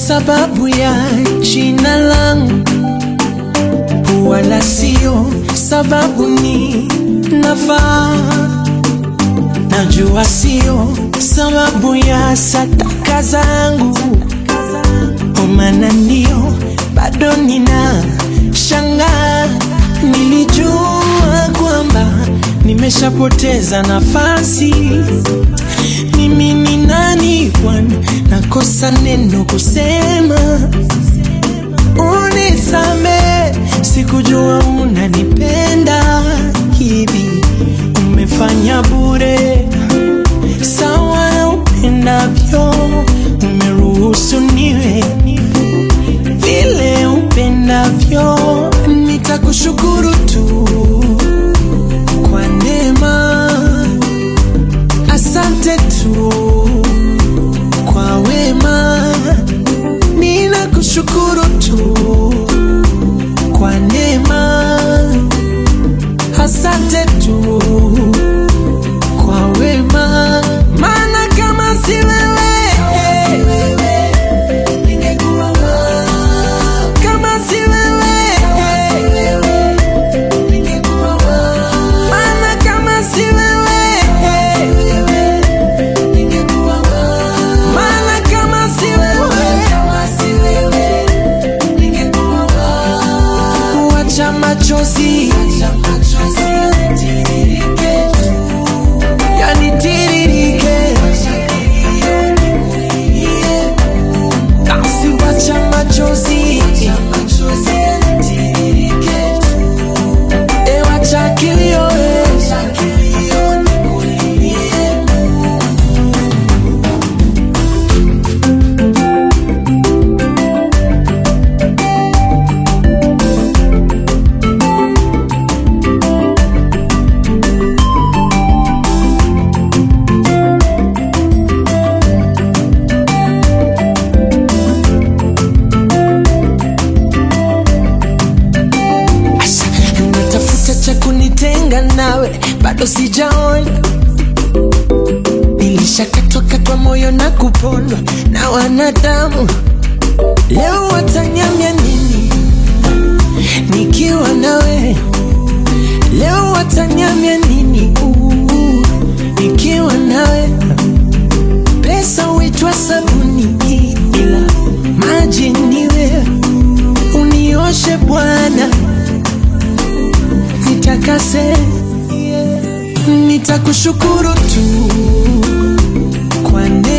sababu ya jina langu, wala sio sababu ni nafaa. Najua sio sababu ya sataka zangu, omana ndio bado nina shangaa. Nilijua kwamba nimeshapoteza nafasi. Mimi ni nani Bwana, nakosa neno kusema. Unisame, sikujua unanipenda hivi. Umefanya bure, sawa na upendavyo. Umeruhusu niwe vile upendavyo. Nitakushukuru tu kwa neema, asante tu kwa wema. Ninakushukuru tu kwa neema, asante tu kwa wema, maana kama si wewe ningekuwa wapi? Kama si wewe ningekuwa wapi? Maana kama si wewe ningekuwa wapi? Maana kama si wewe ningekuwa wapi? Wacha machozi yanitiririke, basi wacha machozi e, wacha kilio e. Asha, natafuta cha kunitenga nawe, bado sijaona. Nilishakatwa katwa moyo na kupondwa na wanadamu, leo watanyamya nini nikiwa nawe? Leo watanyamya nini Uu, nikiwa nawe? Pesa huitwa sabuni, ila maji ni wewe. Unioshe Bwana, nitakase, nitakushukuru tu kwa neema